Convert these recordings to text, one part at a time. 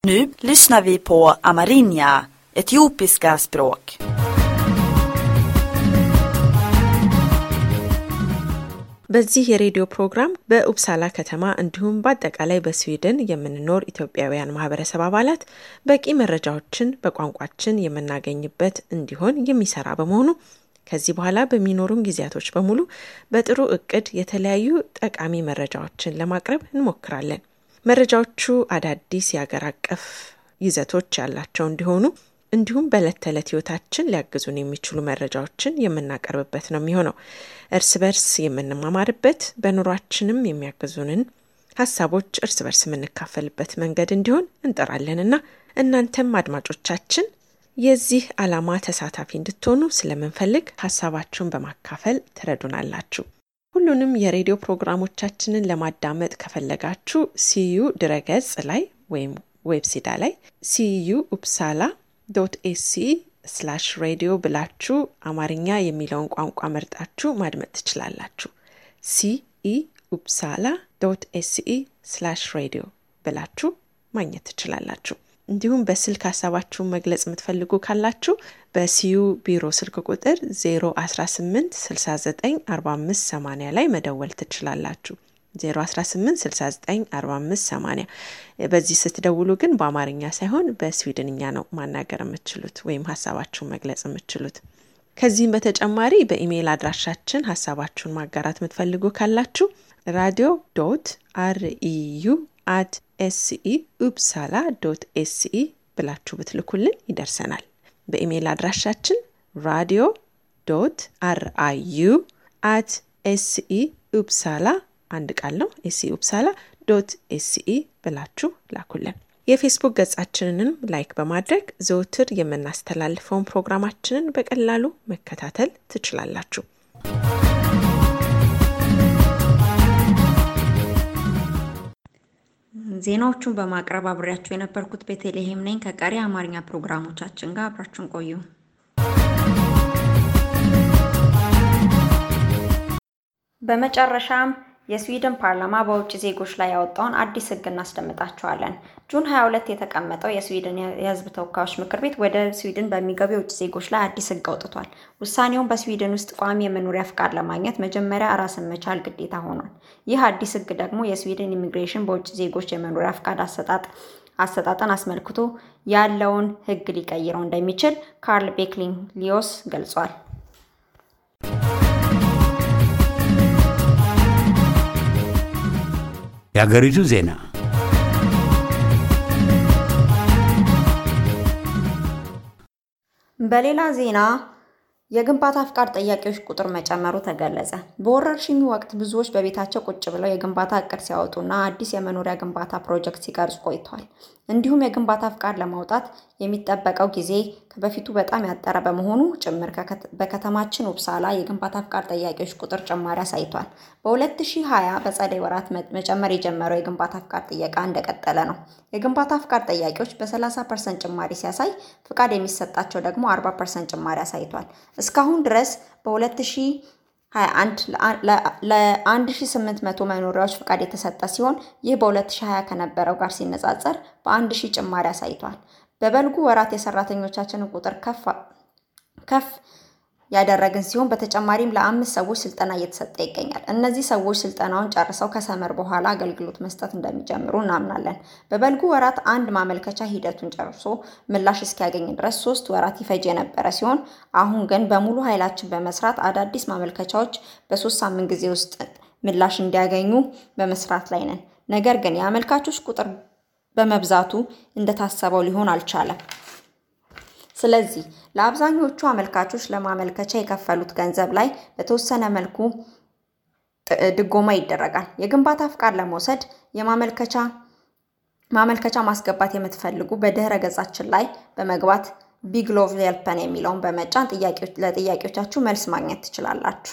Nu lyssnar vi på Amarinja, etiopiska språk. በዚህ የሬዲዮ ፕሮግራም በኡፕሳላ ከተማ እንዲሁም በአጠቃላይ በስዊድን የምንኖር ኢትዮጵያውያን ማህበረሰብ አባላት በቂ መረጃዎችን በቋንቋችን የምናገኝበት እንዲሆን የሚሰራ በመሆኑ ከዚህ በኋላ በሚኖሩን ጊዜያቶች በሙሉ በጥሩ እቅድ የተለያዩ ጠቃሚ መረጃዎችን ለማቅረብ እንሞክራለን። መረጃዎቹ አዳዲስ የአገር አቀፍ ይዘቶች ያላቸው እንዲሆኑ እንዲሁም በዕለት ተዕለት ህይወታችን ሊያግዙን የሚችሉ መረጃዎችን የምናቀርብበት ነው የሚሆነው። እርስ በርስ የምንማማርበት በኑሯችንም የሚያግዙንን ሀሳቦች እርስ በርስ የምንካፈልበት መንገድ እንዲሆን እንጠራለንና እናንተም አድማጮቻችን የዚህ ዓላማ ተሳታፊ እንድትሆኑ ስለምንፈልግ ሀሳባችሁን በማካፈል ትረዱናላችሁ። ሁሉንም የሬዲዮ ፕሮግራሞቻችንን ለማዳመጥ ከፈለጋችሁ ሲዩ ድረገጽ ላይ ወይም ዌብሲዳ ላይ ሲዩ ኡፕሳላ ዶት ኤሲ ስላሽ ሬዲዮ ብላችሁ አማርኛ የሚለውን ቋንቋ መርጣችሁ ማድመጥ ትችላላችሁ። ሲኢ ኡፕሳላ ዶት ኤሲኢ ስላሽ ሬዲዮ ብላችሁ ማግኘት ትችላላችሁ። እንዲሁም በስልክ ሀሳባችሁን መግለጽ የምትፈልጉ ካላችሁ በሲዩ ቢሮ ስልክ ቁጥር 018 69 45 80 ላይ መደወል ትችላላችሁ። 018694580 በዚህ ስትደውሉ ግን በአማርኛ ሳይሆን በስዊድንኛ ነው ማናገር የምትችሉት ወይም ሀሳባችሁን መግለጽ የምትችሉት። ከዚህም በተጨማሪ በኢሜይል አድራሻችን ሀሳባችሁን ማጋራት የምትፈልጉ ካላችሁ ራዲዮ ዶት አርኢዩ አት ኤስኢ ኡፕሳላ ዶት ኤስኢ ብላችሁ ብትልኩልን ይደርሰናል። በኢሜይል አድራሻችን ራዲዮ ዶት አርአዩ አት ኤስኢ ኡፕሳላ አንድ ቃል ነው። ኤስኢ ኡፕሳላ ዶት ኤስኢ ብላችሁ ላኩልን። የፌስቡክ ገጻችንንም ላይክ በማድረግ ዘውትር የምናስተላልፈውን ፕሮግራማችንን በቀላሉ መከታተል ትችላላችሁ። ዜናዎቹን በማቅረብ አብሬያችሁ የነበርኩት ቤተልሔም ነኝ። ከቀሪ አማርኛ ፕሮግራሞቻችን ጋር አብራችሁን ቆዩ። በመጨረሻም የስዊድን ፓርላማ በውጭ ዜጎች ላይ ያወጣውን አዲስ ሕግ እናስደምጣቸዋለን። ጁን 22 የተቀመጠው የስዊድን የሕዝብ ተወካዮች ምክር ቤት ወደ ስዊድን በሚገቡ የውጭ ዜጎች ላይ አዲስ ሕግ አውጥቷል። ውሳኔውን በስዊድን ውስጥ ቋሚ የመኖሪያ ፍቃድ ለማግኘት መጀመሪያ ራስን መቻል ግዴታ ሆኗል። ይህ አዲስ ሕግ ደግሞ የስዊድን ኢሚግሬሽን በውጭ ዜጎች የመኖሪያ ፍቃድ አሰጣጥ አሰጣጠን አስመልክቶ ያለውን ሕግ ሊቀይረው እንደሚችል ካርል ቤክሊን ሊዮስ ገልጿል። የሀገሪቱ ዜና በሌላ ዜና የግንባታ ፍቃድ ጠያቂዎች ቁጥር መጨመሩ ተገለጸ። በወረርሽኙ ወቅት ብዙዎች በቤታቸው ቁጭ ብለው የግንባታ እቅድ ሲያወጡና አዲስ የመኖሪያ ግንባታ ፕሮጀክት ሲቀርጹ ቆይተዋል። እንዲሁም የግንባታ ፍቃድ ለማውጣት የሚጠበቀው ጊዜ ከበፊቱ በጣም ያጠረ በመሆኑ ጭምር በከተማችን ኡፕሳላ የግንባታ ፍቃድ ጠያቂዎች ቁጥር ጭማሪ አሳይቷል። በ2020 በጸደይ ወራት መጨመር የጀመረው የግንባታ ፍቃድ ጥየቃ እንደቀጠለ ነው። የግንባታ ፍቃድ ጠያቂዎች በ30 ፐርሰንት ጭማሪ ሲያሳይ ፍቃድ የሚሰጣቸው ደግሞ 40 ፐርሰንት ጭማሪ አሳይቷል። እስካሁን ድረስ በ2021 ለ1800 መኖሪያዎች ፍቃድ የተሰጠ ሲሆን ይህ በ2020 ከነበረው ጋር ሲነጻጸር በ1000 ጭማሪ አሳይቷል። በበልጉ ወራት የሰራተኞቻችንን ቁጥር ከፍ ያደረግን ሲሆን በተጨማሪም ለአምስት ሰዎች ስልጠና እየተሰጠ ይገኛል። እነዚህ ሰዎች ስልጠናውን ጨርሰው ከሰመር በኋላ አገልግሎት መስጠት እንደሚጀምሩ እናምናለን። በበልጉ ወራት አንድ ማመልከቻ ሂደቱን ጨርሶ ምላሽ እስኪያገኝ ድረስ ሶስት ወራት ይፈጅ የነበረ ሲሆን አሁን ግን በሙሉ ኃይላችን በመስራት አዳዲስ ማመልከቻዎች በሶስት ሳምንት ጊዜ ውስጥ ምላሽ እንዲያገኙ በመስራት ላይ ነን። ነገር ግን የአመልካቾች ቁጥር በመብዛቱ እንደታሰበው ሊሆን አልቻለም። ስለዚህ ለአብዛኞቹ አመልካቾች ለማመልከቻ የከፈሉት ገንዘብ ላይ በተወሰነ መልኩ ድጎማ ይደረጋል። የግንባታ ፍቃድ ለመውሰድ የማመልከቻ ማመልከቻ ማስገባት የምትፈልጉ በድህረ ገጻችን ላይ በመግባት ቢግሎቭ ሄልፐን የሚለውን በመጫን ለጥያቄዎቻችሁ መልስ ማግኘት ትችላላችሁ።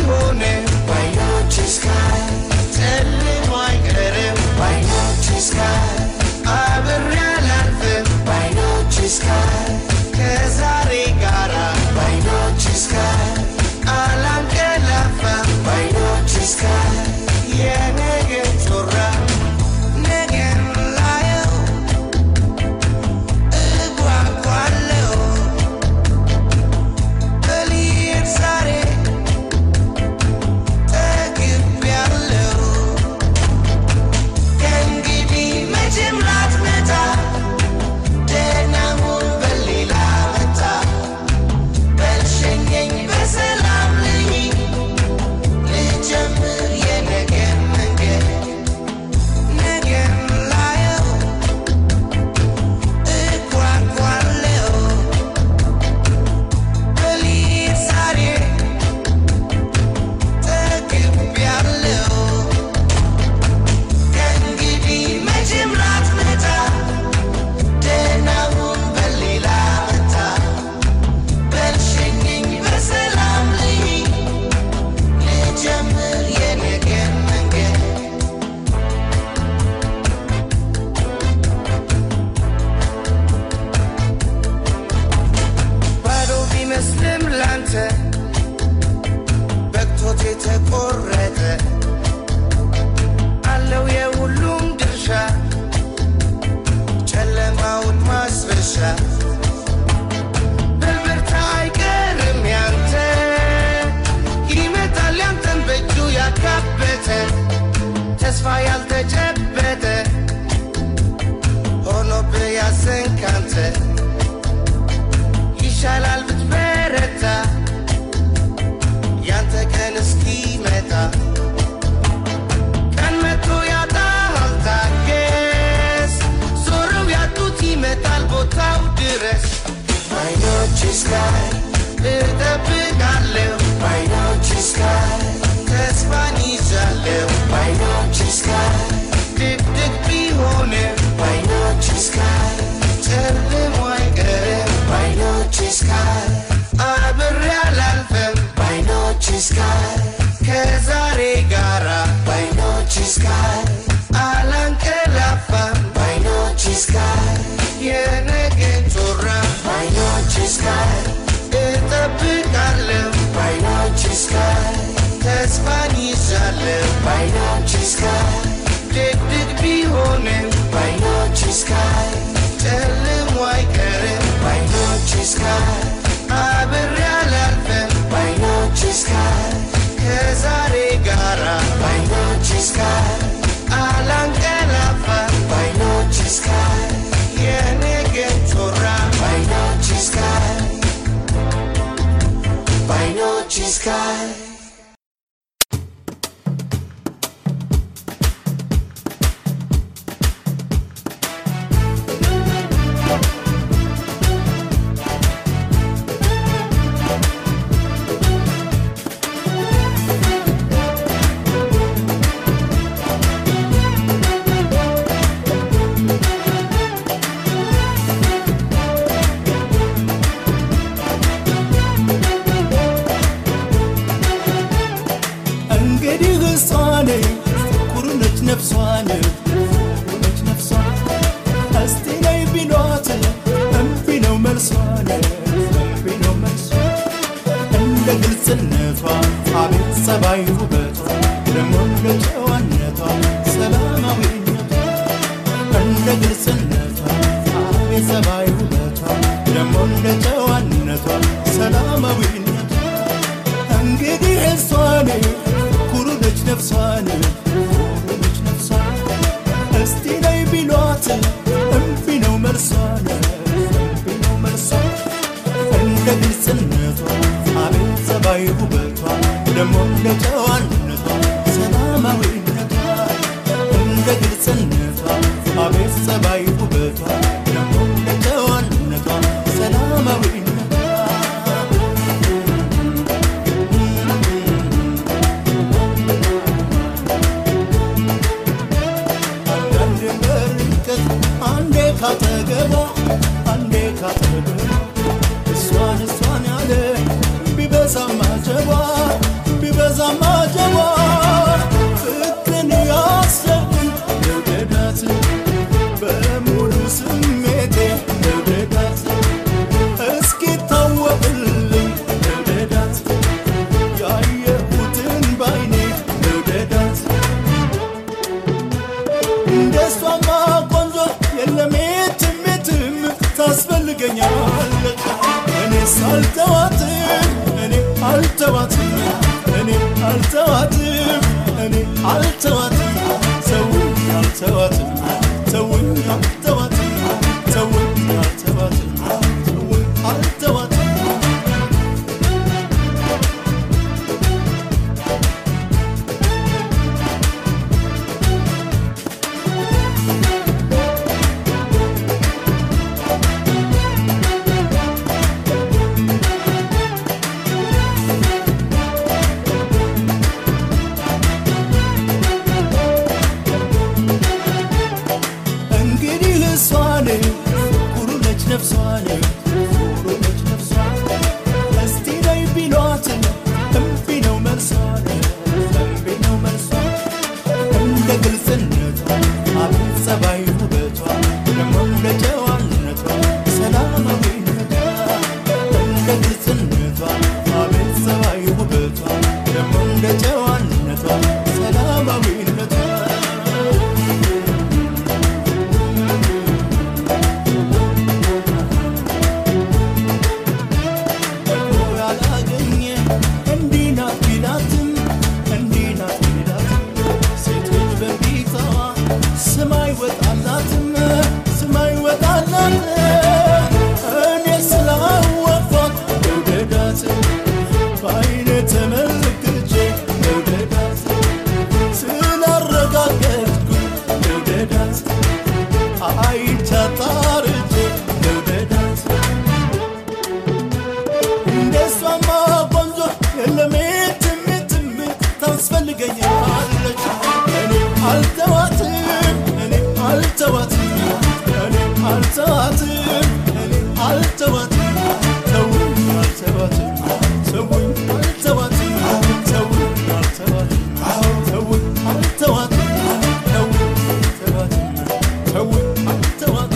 ቢሆንም ባይኖችሽ ጋር ጨልሞ አይቀርም ባይኖችሽ ጋር አብሬ አላልፍም ባይኖችሽ ጋር ከዛሬ ጋራ ባይኖችሽ ጋር አላንቀላፋም ባይኖችሽ ጋር የነገን ጮራ ነገን ላየው እጓጓለሁ በሊሄድ ዛሬ ጠግቤያለሁ ከእንግዲህ መቼም ላትመጣ ደህና ሁን በሌላ መጣ በልሸኘኝ በሰላም ልሂድ ልጀምር የነገን መንገድ ነገን ላየው እጓጓለሁ በሊሄድ ዛሬ ጠግቤያለሁ ከእንግዲህ መቼም ላትመጣ ደህና ሁን በሌላ መጣ በልሸኘኝ በሰላም ልሂድ ልጀምር የነገን መንገድ ባዶ ቢመስልም ላንተ በቅቶት የተቆረጠ አለው የሁሉም ድርሻ ጨለማውን ማስረሻ በልበርታ አይቀርም ያንተ ይመጣል ያንተን በእጁ ያካበተ ተስፋ ያልተጨበጠ ሆኖብህ ያዘንካንተ ይሻላል ብትበረታ ያንተ ቀን እስኪመጣ ቀን መጥቶ ያጣሃል ታገስ ዞረው ያጡት ይመጣል ቦታው ድረስ ባይኖችሽ ጋር እጠብቃለሁ ባይኖችሽ ጋር ተስፋን ይዛለሁ ባይኖችሽ ጋር ድቅድቅ ቢሆንም ባይኖችሽ ጋር ጨልሞ አይቀርም ባይኖችሽ ጋር አብሬ አላልፍም ባይኖችሽ ጋር ከዛሬ ጋራ ባይኖችሽ ጋር አላንቀላፋም ባይኖችሽ ጋር የነገን ጮራ ባይኖችሽ ጋር እጠብቃለሁ ባይኖችሽ ጋር ተስፋን ይዛለሁ ባይኖችሽ ጋር ድቅድቅ ቢሆንም ባይኖችሽ ጋር ጨልሞ አይቀርም ባይኖችሽ ጋር አብሬ አላልፍም ባይኖችሽ ጋር ከዛሬ ጋራ ባይኖችሽ ጋር አላንቀላፋም ባይኖችሽ ጋር የነገን ጮራ ባይኖችሽ ጋር ባይኖችሽ ጋር እንግዲህ እሷን ኩርነች ነፍሷን ኩርነች ነፍሷን እስቲ ነይ ቢሏት እምቢ ነው መልሷን እምቢ ነው መልሷ እንደ ግልጽነቷ አቤት ጸባይ ውበቷ ደግሞ እንደ ጨዋነቷ ሰላማዊነቷ እንደ ግልጽነቷ አቤት ጸባይ ውበቷ ደግሞ እንደ ጨዋነቷ ሰላማዊነቷ እንግዲህ እሷን ኩሩ ነች ነፍሷን ኩሩ ነች ነፍሷን እስቲ ነይ ቢሏት እምቢ ነው መልሷን እምቢ ነው መልሷን እንደ ግልጽነቷ አቤት ጸባይ ውበቷ ደግሞ እንደ ጨዋነቷ ሰላማዊነቷ እንደ ግልጽነቷ አቤት ጸባይ ውበቷ ደግሞ እንደ ጨዋነቷ ሰላማዊነቷ አንዳንድ በርቀት አንዴ ካጠገቧ አንዴ ካጠገቧ እሷን እሷን ያለ ቢበዛም አጀቧ ቢበዛ አልተዋትም እኔ አልተዋትም እኔ አልተዋትም እኔ አልተዋትም ተውኝ አልተዋትም ተውኝ አልተዋትም ተውኝ አልተዋትም ተውኝ አልተዋትም እንግዲህ እሷን ኩሩ ነች ነፍሷን ኩሩ ነች ነፍሷን እስቲ ነይ ቢሏት እምቢ ነው መልሷን እምቢ ነው መልሷን እንደ ግልጽነቷ አቤት ጸባይ ውበቷ ደግሞ እንደ ጨዋነቷ ሰላማዊነቷ እንደ ግልጽነቷ አቤት ጸባይ ውበቷ ደግሞ እንደ ጨዋነቷ ሰላማዊነቷ ያላገኘ እንዲህ ናት ቢላትም እንዲህ ናት ቢላትም ሴቶች በፊቷ ስም አይወጣላትም ስም አይወጣላት እኔ ስላወኳት መውደዳት በአይነ ተመልክቼ መውደዳት ስላረጋገጥኩ መውደዳት አይቻጣርቼ መውደዳት እንደሷማ ቆንጆ የለም ትምትም ታስፈልገኛለች እኔ አልተዋትም እኔ አልተዋትም እኔ አልተዋትም እኔ አልተዋትም ተውኝ አልተዋትም ተውኝ አልተዋትም ተውኝ አልተዋትም ተውኝ አልተዋትም ተውኝ አልተዋትም ተውኝ አልተዋትም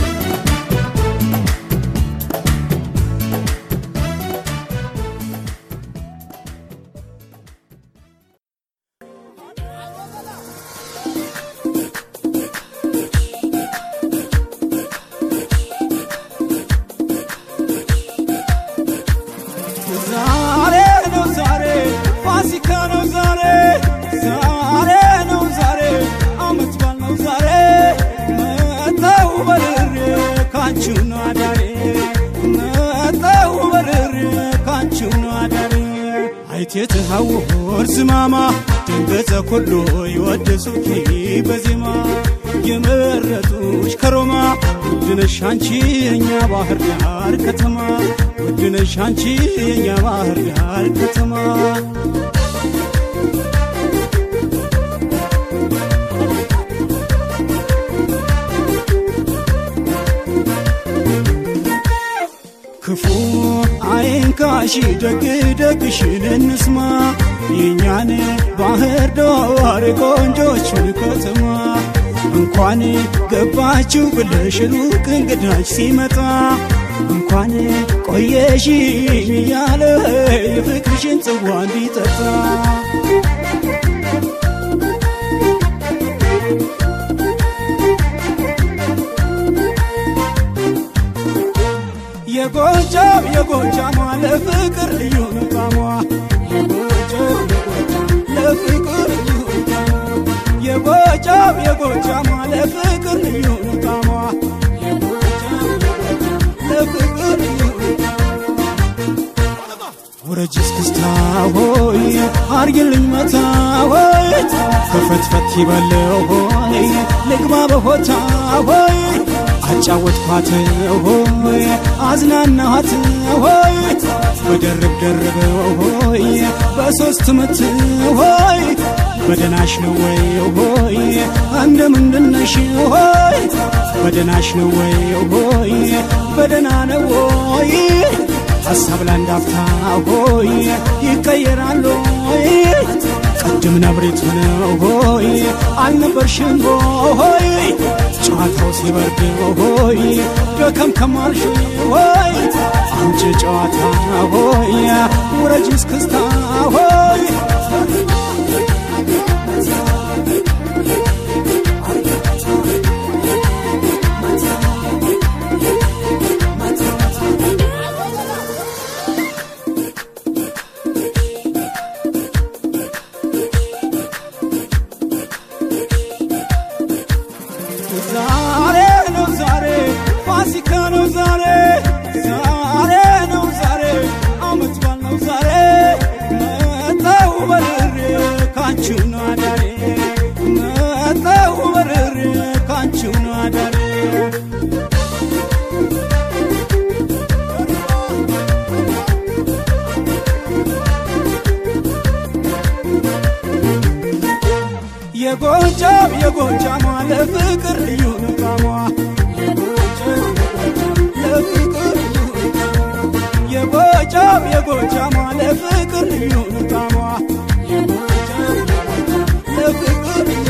ዛሬ ነው ዛሬ ፋሲካ ነው ዛሬ ዛሬ ነው ዛሬ አመት በዓል ነው ዛሬ መጣሁ በርሬ ካንቺው ነው አዳሬ መጣሁ በርሬ ካንቺው ነው አዳሬ አይቴ ትሐውር ዝማማ ድንገተ ኩሉ ይወድሱኪ በዜማ የመረጡሽ ከሮማ ውድነሽ አንቺ የኛ ባህር ዳር ከተማ ውድነሽ አንቺ የኛ ባህር ዳር ከተማ ክፉ አይንካሽ ደግ ደግሽን እንስማ የእኛን ባህር ዳር ቆንጆቹን ከተማ እንኳን ገባችሁ ብለሽ ሩቅ እንግዳች ሲመጣ እንኳን ቆየሽ እያለ የፍቅርሽን ጽዋ እንዲጠጣ የጎጃም የጎጃሟ ለፍቅር ልዩ ጣሟ የጎጃም የጎጃም ለፍቅር ልዩ ጣሟ የጎጃም የጎጃሟ ለፍቅር ልዩ ጣሟ የጎጃም የጎጃም ለፍቅር ልዩ ውረጅ እስክስታ ሆይ አርግልኝ መታ ሆይ ከፈትፈት ይበለው ሆይ ልግባ በሆታ ሆይ አጫወትኳት ሆይ አዝናናኋት ሆይ በደርብ ደርበው ሆይ በሶስት ምት ሆይ በደናሽ ነው ወይ ሆይ እንደ ምንድነሽ ሆይ በደናሽ ነው ወይ ሆይ በደና ነው ወይ ሐሳብ ላንዳፍታ ሆይ ይቀየራል ሆይ ቅድም ነብሬት ነው ሆይ አልነበርሽም ሆይ ጨዋታው ሲበርድ ሆይ ደከም ከማልሽ ሆይ አምጪ ጨዋታ ሆይ ውረጅ እስክስታ ሆይ የጎጃም የጎጃሟ ለፍቅር ልዩ ንቃሟ ለፍቅር ልዩ የጎጃም የጎጃሟ ለፍቅር ልዩ ንቃሟ ለፍቅር ልዩ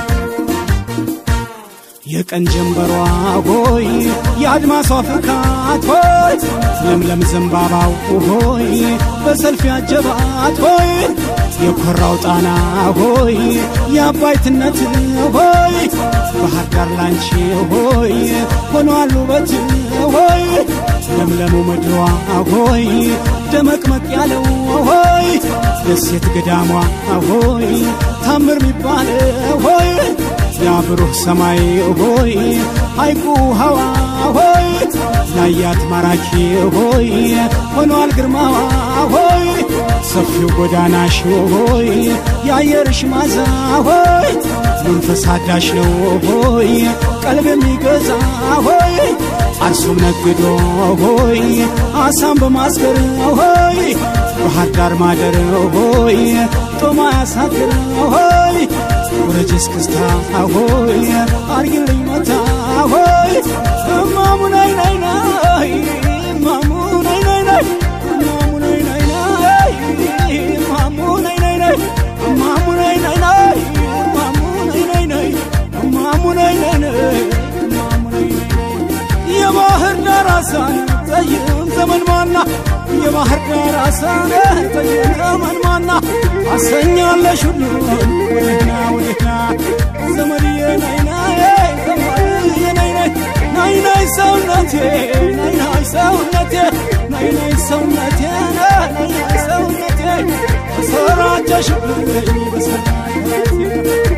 የቀን ጀንበሯ ሆይ የአድማሷ ፍካት ሆይ ለምለም ዘንባባው ሆይ በሰልፍ ያጀባት ሆይ የኮራው ጣና ሆይ የአባይትነት ሆይ ባህር ዳር ላንቺ ሆይ ሆኗል ውበት ሆይ ለምለሙ ምድሯ ሆይ ደመቅመቅ ያለው ሆይ ደሴት ገዳሟ ሆይ ታምር ሚባል ሆይ ያብሩህ ሰማይ ሆይ ሐይቁ ሐዋ ሆይ ላያት ማራኪ ሆይ ሆኗል ግርማዋ ሆይ ሰፊው ጎዳናሽ ሆይ የአየርሽ ማዛ ሆይ መንፈስ አዳሽ ነው ሆይ ቀልብ የሚገዛ ሆይ አርሶም ነግዶ ሆይ አሳም በማስገር ሆይ ባህር ዳር ማደር ሆይ ጦማ ያሳድር ሆይ ውረጅ እስክስታ ሆይ አርግልኝ መታ ሆይ እማሙ ናይ ናይ ናይ እማሙ ናይ ናይ ናይ እማሙ ናይ ናይ ናይ እማሙ ናይ ናይ ናይ እማሙ ናይ ናይ ናይ እማሙ ናይ ናይ ናይ እማሙ ናይ ናይ ናይ እማሙ ናይ ናይ ናይ የባህር ዳር አሳን ጠይም ዘመን ማና የባህር ዳር አሳን ጠይም ዘመን ማና አሰኛለሽ ሁሉን ወደህና ወደህና ዘመድዬ ናይና ዘመድዬ ናይና ናይ ናይ ሰውነቴ ናይ ናይ ሰውነቴ ናይ ናይ ሰውነቴ ናይ ናይ ሰውነቴ በሰራጨሽብኝ በሰራጨሽብኝ